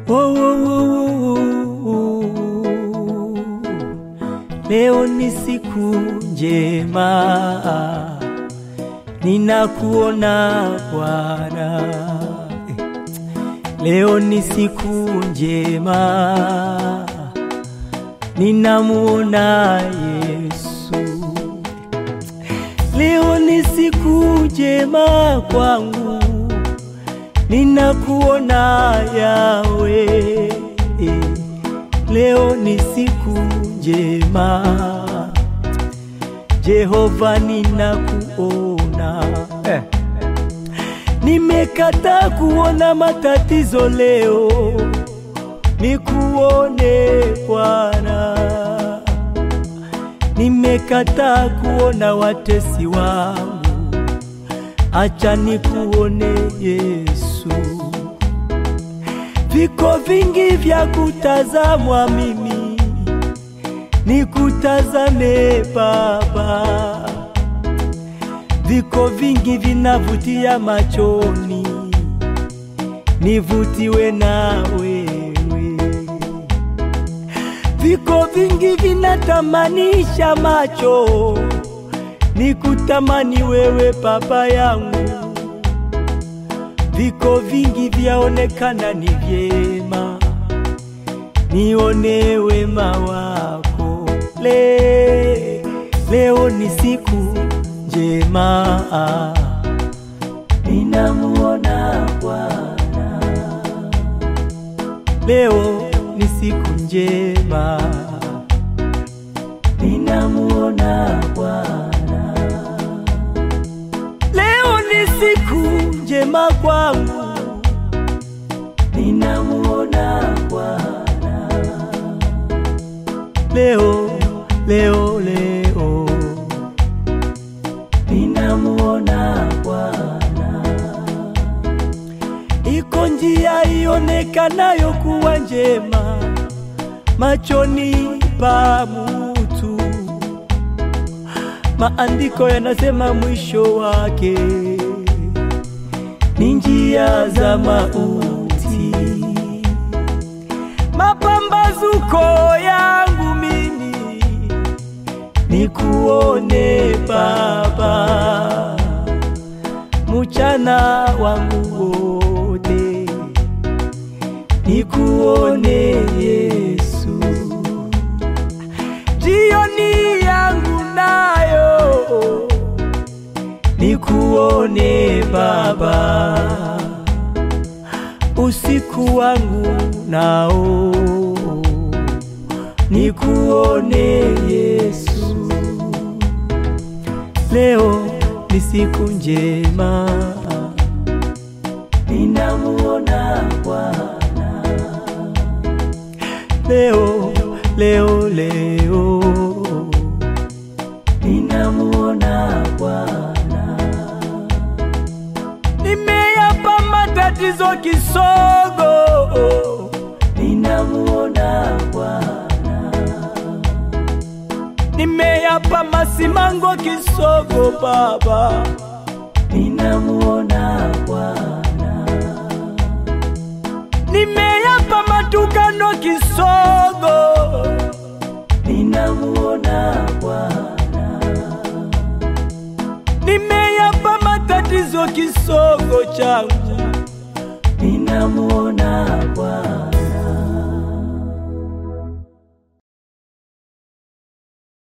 Oh, oh, oh, oh, oh. Leo ni siku njema, ninakuona Bwana. Leo ni siku njema, ninamuona Yesu. Leo ni siku njema kwangu, ninakuona Yawe. Leo ni siku njema, Jehova, ninakuona eh. Nimekata kuona matatizo leo, nikuone Bwana. Nimekata kuona watesi wangu, acha nikuone Yesu. Viko vingi vya kutazamwa, mimi nikutazame Baba. Viko vingi vinavutia machoni, nivutiwe na wewe. Viko vingi vinatamanisha macho, nikutamani wewe Baba yangu. Viko vingi vyaonekana ni vyema, nione wema wako. Le, leo ni siku njema, ninamuona Bwana. Leo ni siku njema, ninamuona Bwana. Leo ni siku njema kwangu, ninamuona Bwana. Leo, leo, leo ninamuona Bwana. Iko njia ionekanayo kuwa njema machoni pa mutu, maandiko yanasema mwisho wake ni njia za mauti. Mapambazuko yangu mimi nikuone Baba, muchana wangu wote nikuone Yesu, jioni yangu nayo nikuone Baba, usiku wangu nao nikuone Yesu. Leo ni siku njema, ninamuona Bwana. Leo, leo, leo ninamuona Bwana. Nimeyapa matatizo kisogo, ninamuona Bwana. Nimeyapa masimango kisogo, Baba, ninamuona Bwana. Nimeyapa matukano kisogo, ninamuona Bwana. Nimeyapa matatizo kisogo changu, ninamuona Bwana.